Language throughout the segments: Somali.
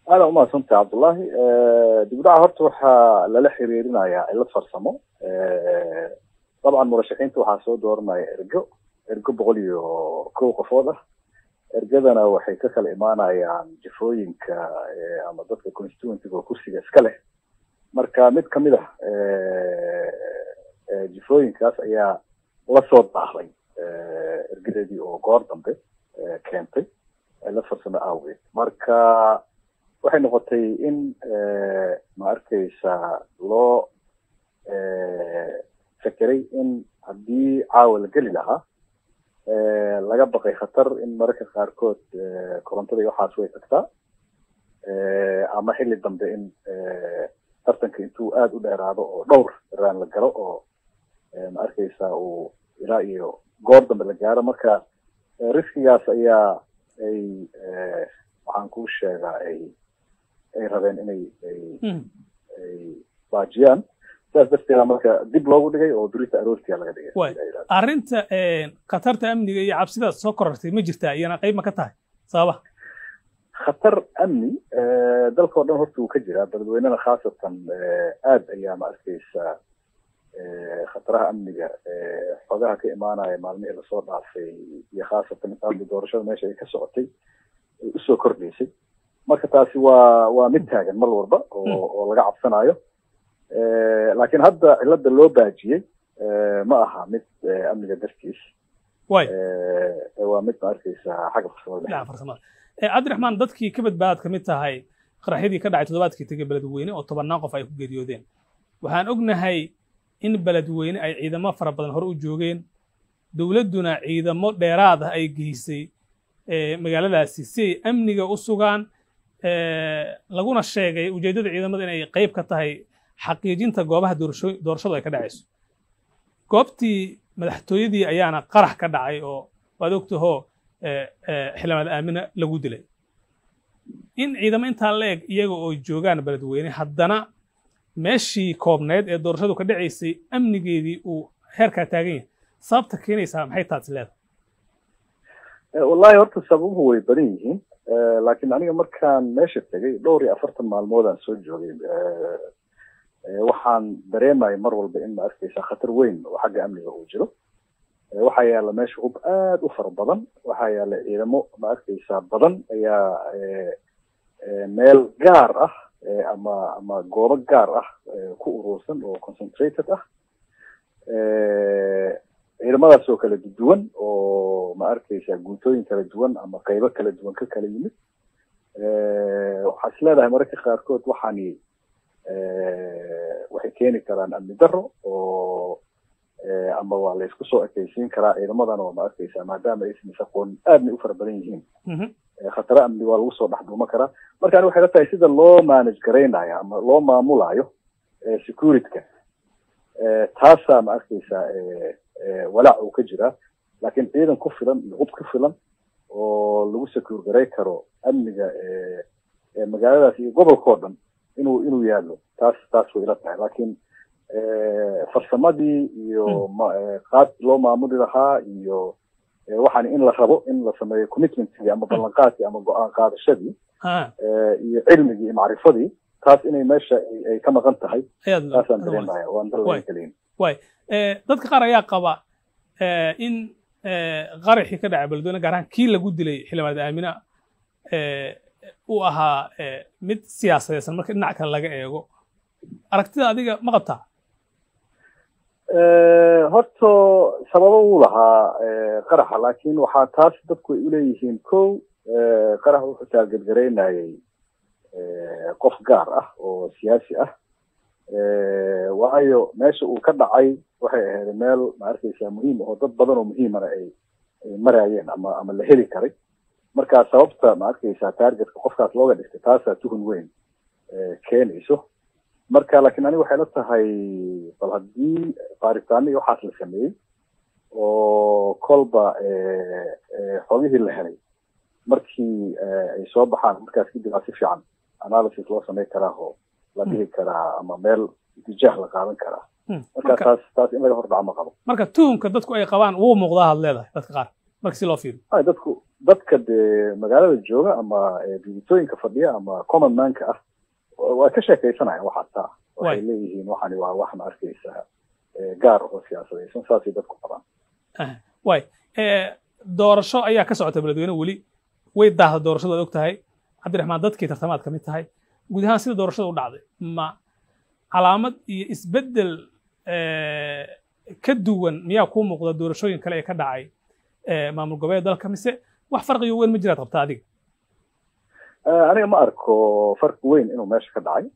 aada umahadsantay cabdullaahi dibdhaca horta waxaa lala xiriirinayaa cilad farsamo dabcan murashaxiinta waxaa soo dooranaya ergo ergo boqol iyo kow qofood ah ergadana waxay ka kala imaanayaan jifooyinka ama dadka constituentyga oo kursiga iska leh marka mid kamid ah jifooyinkaas ayaa la soo daahday ergadeedii oo goor dambe keentay cilad farsamo awgeed marka waxay noqotay in ma arkaysa loo fekeray in haddii caawa la geli lahaa laga baqay khatar in mararka qaarkood korontada iyo waxaas way tagtaa ama xilli dambe in tartanka intuu aada u dheeraado oo dhowr raan la galo oo ma arkaysa uu ilaa iyo goor dambe la gaaro marka riskigaas ayaa ay waxaan kuu sheegaa ay ay rabeen inay ay ay baajiyaan sidaas darteeda marka dib loogu dhigay oo durita aroortiya laga dhigay way arrinta khatarta amniga iyo cabsidaas soo korortay ma jirtaa iyana qayb ma ka tahay sababa khatar amni dalka o dhan horta wuu ka jiraa dadweynena khaasatan aad ayaa ma arkaysa khataraha amniga xogaha ka imaanaya maalmihii lasoo dhaafay iyo khaasatan intaadii doorashada meesha ay ka socotay ay usoo kordhaysay marka taasi waa waa mid taagan mar walba oo oo laga cabsanayo laakiin hadda cilada loo baajiyey ma aha mid amniga dartiis way waa mid ma arkaysa xagga farsamada dhinaca farsamada cabdiraxmaan dadkii ka badbaadad ka mid tahay qaraxyadii ka dhacay toddobaadkii tegey beledweyne oo tobannaan qof ay ku geeriyoodeen waxaan ognahay in beledweyne ay ciidamo fara badan hore u joogeen dowladduna ciidamo dheeraad ah ay geysay magaaladaasi si ay amniga u sugaan laguna sheegay ujeeddada ciidamada inay qayb ka tahay xaqiijinta goobaha doorashadu ay ka dhacayso goobtii madaxtooyadii ayaana qarax ka dhacay oo waad ogtahoo xildhibaanad aamina lagu dilay in ciidamo intaa la eg iyaga oo joogaan beledweyne haddana meeshii koobneyd ee doorashadu ka dhacaysay amnigeedii uu heerkaa taagan yahay sababta keenaysaa maxay taas leedahay wallahi horta sababuhu way badan yihiin laakiin aniga markaan meesha tegay dhowr iyo afartan maalmoodaan soo joogay waxaan dareemaya mar walba in ma arkaysa khatar weyn oo xagga amniga uu jiro waxaa yaala meesha hub aada u fara badan waxaa yaala ciidamo ma arkaysa badan ayaa meel gaar ah ama ama goobo gaar ah ku urursan oo concentrated ah ciidamadaas oo kala duwan oo ma arkaysa guutooyin kala duwan ama qaybo kala duwan ka kala yimid waxaa is leedahay mararka qaarkood waxaani waxay keeni karaan amni daro oo ama waa la isku soo ekaysiin karaa ciidamadan oo ma arkaysa maadaama aysan isaqoon aadna u fara badan yihiin khataro amni waa lagu soo dhexduuma karaa marka ani waxay la tahay sida loo manage garaynayo ama loo maamulayo securityka taasaa ma arkaysa walaac uu ka jiraa laakiin ciidan ku filan iyo hub ku filan oo lagu secure garay karo amniga magaaladaas iyo gobolkao dhan inuu inuu yaalo taas taas way ila tahay laakiin farsamadii iyo qaad loo maamuli lahaa iyo waxaan in la rabo in la sameeyo commitmentkii ama ballanqaadkii ama go-aan qaadashadii iyo cilmigii iyo macrifadii taas inay meesha ay ka maqan tahay taasaan dareemaya waan dalagelin way dadka qaar ayaa qaba in qaraxii ka dhacay beledweyne gaar ahaan kii lagu dilay xildhibaanad aamina uu ahaa mid siyaasadeysan marka dhinac kale laga eego aragtida adiga ma qabtaa horta sababo wuu lahaa qaraxa laakiin waxaa taas dadku ay uleeyihiin kow qarax wuxuu taageergaraynayay qof gaar ah oo siyaasi ah waayo meesha uu ka dhacay waxay ahayd meel ma arkaysa muhiim oo dad badan oo muhiimana ay ay marayeen ama ama la heli karay marka sababta ma arkaysa targetka qofkaas looga dhigtay taasaa tuhun weyn keenayso marka laakiin aniga waxay la tahay bal haddii baaritaano iyo waxaas la sameeyey oo kolba xogihii la helay markii ay soo baxaan markaas kadib aa si fiican analysis loo samayn karaa oo la dhihi karaa ama meel itijaah la qaadan karaa marka taas taas in laga hordhaco ma qabo marka tuhumka dadku ay qabaan wuu muuqdaa had leedahay dadka qaar marka si loo fiiriyo ay dadku dadka dee magaalada jooga ama digitooyinka fadhiya ama common manka ah waa ka sheekaysanayaan waxaa taa waxay leeyihiin waxani waa wax ma arkaysaa gaar oo siyaasadaysan saasay dadku qabaan way doorasho ayaa ka socota beledweyne weli way daahda doorashadu ad og tahay cabdiraxmaan dadkii tartamaad ka mid tahay guud ahaan sida doorashada u dhacday ma calaamad iyo isbeddel ka duwan miyaa kuu muuqda doorashooyin kale ee ka dhacay maamul goboleed dalka mise wax farqiyo weyn ma jiraad qabta adiga aniga ma arko farqi weyn inuu meesha ka dhacay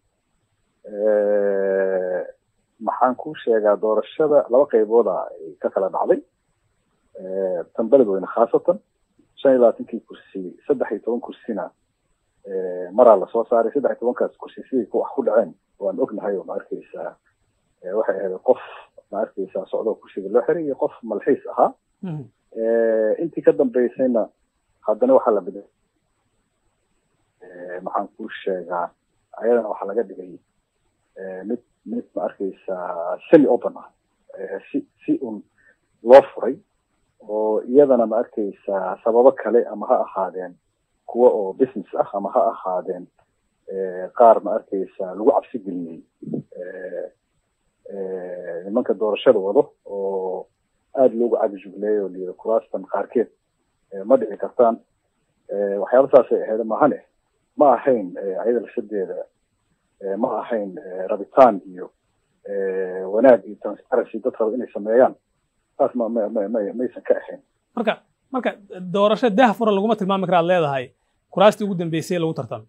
maxaan kuu sheegaa doorashada laba qaybooda ay ka kala dhacday tan beledweyne khaasatan shan iyo labaatankii kursi saddex iyo toban kursina maraa lasoo saaray saddex iyo tobankaas kursi siday wax ku dhaceen waan ognahay oo ma arkaysaa waxay ahayd qof ma arkaysaa socdoo kursiga loo xiray iyo qof malxiis ahaa intii ka dambeysayna haddana waxaa la bedelay maxaan kuu sheegaa ayadana waxaa laga dhigay mid mid ma arkaysaa semi open ah si si un loo furay oo iyadana ma arkaysaa sababo kale ama ha ahaadeen kuwa oo business ah ama ha ahaadeen qaar ma arkaysaa lagu cabsi geliyey nimanka doorashada wado oo aada loogu cabijugleeyay oo layidhi kuraastan qaarkeed ma dhici kartaan waxyaaba saasay ahayd mahane ma ahayn ayada lasadeeda ma ahayn rabitaan iyo wanaag iyo transparency dad raba inay sameeyaan saas ma ma ma maysan ka ahayn marka marka doorasho dah fura laguma tilmaami kara ad leedahay kuraastii ugu dambeysay lagu tartamo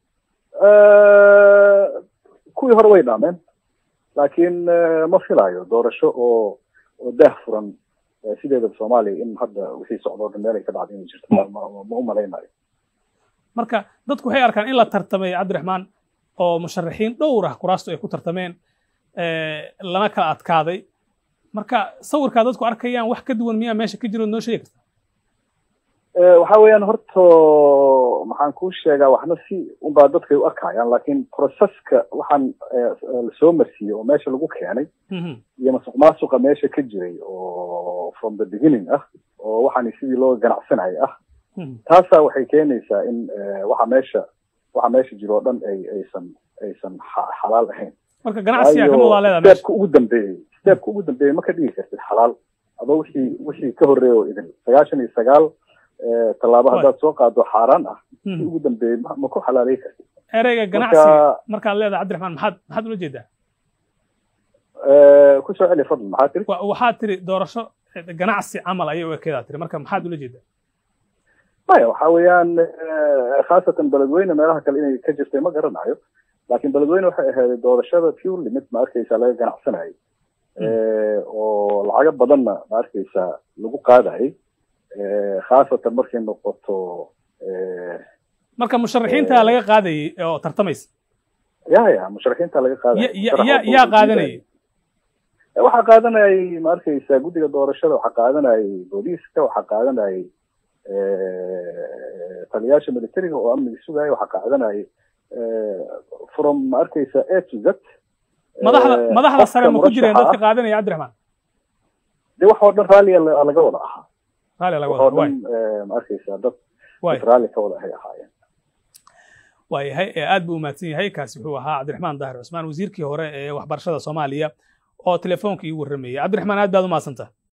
kuwii hore way dhaameen laakiin ma filayo doorasho oo oo dah furan sideedaba soomaaliya in hadda wixii socdoo dhan meel ay ka dhacday inay jirto ma u malaynayo marka dadku waxay arkaan in la tartamay cabdiraxmaan oo musharaxiin dhowr ah kuraastu ay ku tartameen lana kala adkaaday marka sawirkaa dadku arkayaan wax ka duwan miyaa meesha ka jiro noo sheegi karta waxa weeyaan horta maxaan kuu sheegaa waxna si unbaa dadkay u arkayaan laakiin proceska waxaan lasoo marsiiyey oo meesha lagu keenay iyo masuq maasuqa meesha ka jiray oo from the beginning ah oo waxaan sidii loo ganacsanayay ah taasaa waxay keenaysaa in waxa meesha waxa meesha jiro o dhan ay aysan aysan xalaal ahayn marka ganacsiga ka muuqdaa leedahay meesha steepka ugu dambeeyey steepka ugu dambeeyey ma ka dhigi kartid xalaal adoo wixii wixii ka horreeya oo idin sagaashan iyo sagaal tallaabo haddaad soo qaado xaaraan ah si ugu dambeeyey ma ku xalaalay kartid ereyga ganacsiga markaad leedahay cabdiraxmaan maxaad maxaad ula jeedaa ku soo celi fadlan maxaa tiri waxaad tiri doorasho ganacsi camal ayay u ekeedaa tiri marka maxaad ula jeedaa maya waxa weeyaan khaasatan beledweyne meelaha kale inay ka jirtay ma garanayo laakiin beledweyne waxay ahayd doorashada purely mid ma arkaysaa laga ganacsanayay oo lacago badanna ma arkaysaa lagu qaadayay khaasatan markay noqoto marka musharaxiinta laga qaadayay oo tartamaysa ya ya musharaxiinta laga qaadayay yaa yaa qaadanayay waxaa qaadanayay ma arkaysaa guddiga doorashada waxaa qaadanayay booliiska waxaa qaadanayay taliyaasha militariga oo amniga sugaya waxaa qaadanayay from ma arkaysa a to z madaxda madaxda sare ma ku jireen dadka qaadanaya cabdiraxmaan de wax oo dhan raalliya laga wada ahaa raalli laga wax oo wada dhan ma arkaysa dad raalli ka wada ahay ahaayeen waayahay aad buu umahadsan yahay kaasi wuxuu ahaa cabdiraxmaan daahir cusmaan wasiirkii hore ee waxbarashada soomaaliya oo telefoonka ii warramayay cabdiraxmaan aad baad u mahadsantaha